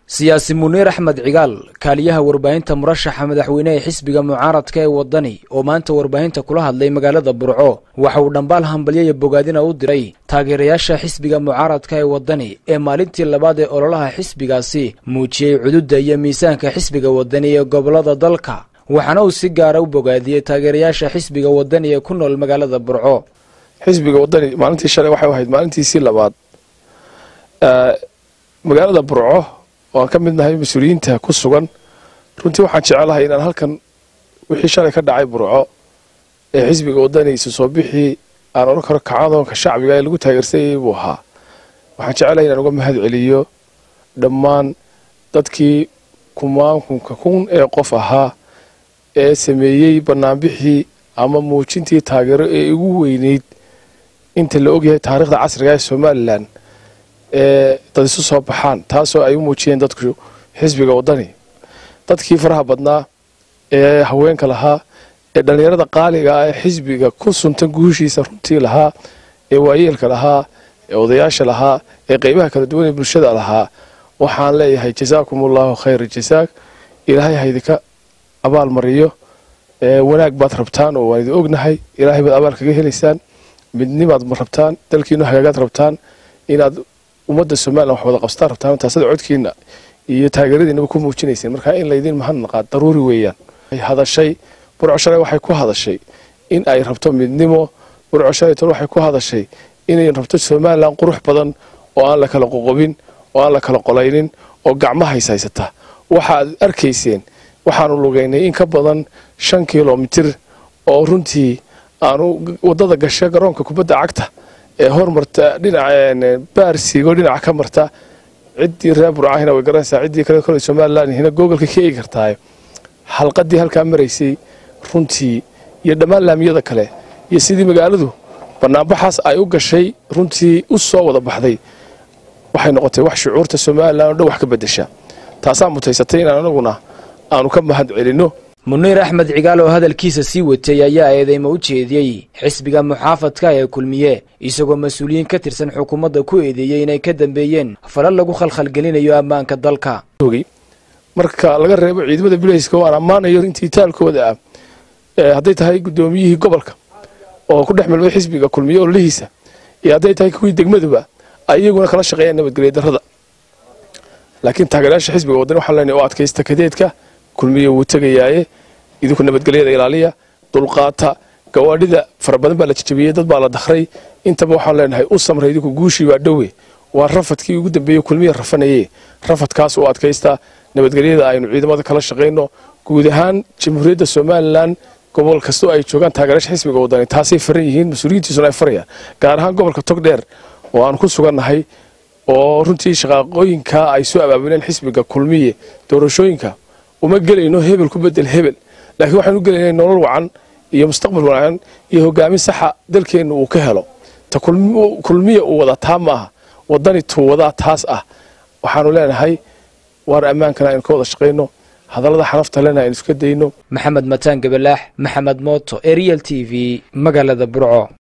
siyaasi muniir axmed cigaal kaaliyaha warbaahinta murashaxa madaxweyne ee xisbiga mucaaradka ee waddani oo maanta warbaahinta kula hadlay magaalada burco waxa uu dhambaal hambalyaya bogaadina u diray taageerayaasha xisbiga mucaaradka ee waddani ee maalintii labaad ee ololaha xisbigaasi muujiyey cududda iyo miisaanka xisbiga waddani ee gobollada dalka waxaana uu si gaara u bogaadiyey taageerayaasha xisbiga waddani ee ku nool magaalada burco xisbiga waddani maalintii shalay waxay ahayd maalintiisii labaad magaalada burco oo aan ka mid nahay mas-uuliyiinta ku sugan runtii waxaan jecelahay inaan halkan wixii shalay ka dhacay burco ee xisbiga waddani isu soo bixii aan odhan karo kacadoonka shacbiga ee lagu taageersayay buu ahaa waxaan jecelahay inaan uga mahad celiyo dhammaan dadkii kumaankunka kun ee qof ahaa ee sameeyey banaanbixii ama muujintii taageero ee ugu weyneyd inta la ogyahay taariikhda casriga ee somalilan ee dad isu soo baxaan taasoo ay u muujiyeen dadku xisbiga waddani dadkii faraha badnaa ee haweenka lahaa ee dhallinyarada qaaliga ah ee xisbiga ku suntan guushiisa runtii lahaa ee waayeelka lahaa ee odayaasha lahaa ee qeybaha kala duwan ee bulshada lahaa waxaan leeyahay jasaakum allahu khayra jasaak ilaahay haydinka abaal mariyo wanaag baad rabtaan oo waan idin ognahay ilaahay baad abaal kaga helaysaan midnimaad ma rabtaan dalkiinu hagaagaad rabtaan inaad ummadda somalilan wax wada qabstaan rabtaan taasada codkiina iyo taageeradiinaba ku muujinayseen markaa in laydin mahadnaqaa daruuri weeyaan hadashay burco shalay waxay ku hadashay in ay rabto midnimo burco shalay tol waxay ku hadashay inay rabto somalilan qurux badan oo aan la kala qoqobin oo aan la kala qolaynin oo gacmahays haysata waxaad arkayseen waxaanu lugaynay in ka badan shan kilomitir oo runtii aanu wadada gasha garoonka kubadda cagta ee hormarta dhinaca baarsigo dhinaca ka marta ciddii reer burcahina way garanaysaa ciddii kale kole somalilan hina googolka ka eegi kartaa xalqadii halkaa maraysay runtii iyo dhammaan laamiyada kale iyo sidii magaaladu banaanbaxaas ay u gashay runtii u soo wada baxday waxay noqotay wax shucuurta somalilan oo dhan wax ka bedesha taasaa mutaysatay inaan anaguna aanu ka mahad celinno muniir axmed cigaal oo hadalkiisa sii watay ayaa eedeymo u jeediyey xisbiga muxaafadka ee kulmiye isagoo mas-uuliyiin ka tirsan xukuumadda ku eedeeyey inay ka dambeeyeen falal lagu khalkhalgelinayo ammaanka dalka marka laga reebo ciidamada bilayska oo aan ammaanayo intii taalkooda ah hadday tahay guddoomiyihii gobolka oo ku dhex milmay xisbiga kulmiye ololihiisa iyo hadday tahay kuwii degmaduba ay iyaguna kala shaqeeyaan nabadgelya darrada laakiin taageerayaasha xisbiga waddani waxaan leenahay oo adkaysta kadeedka kulmiye wuu tegayaaye idinku nabadgelyada ilaaliya dulqaata gawaadhida fara badan baa la jajabiyey dad baa la dakhray intaba waxaan leenahay u samray idinku guushii baa dhowe waa rafadkii ugu dambeeye kulmiye rafanaye rafadkaas oo adkaysta nabadgelyada aynu ciidamada kala shaqayno guud ahaan jamhuuriyadda somalilan gobol kastoo ay joogaan taageerayaasha xisbiga waddani taasay faran yihiin mas-uuliyiintiisuna ay farayaan gaar ahaan gobolka togdheer oo aan ku sugannahay oo runtii shaqaaqooyinkaa ay soo abaabuleen xisbiga kulmiye doorashooyinka uma gelayno hebel ku bedel hebel laakiin waxaanu gelaynay nolol wacan iyo mustaqbal wacan iyo hogaamin saxa dalkeenna uu ka helo ta kulmiya uu wadaa taa ma aha waddani tuu wadaa taas ah waxaanu leenahay waar ammaankana aynu ka wada shaqayno hadallada xanafta lena aynu iska dayno maxamed mataan gabalaax maxamed mooto ariel t v magaalada burco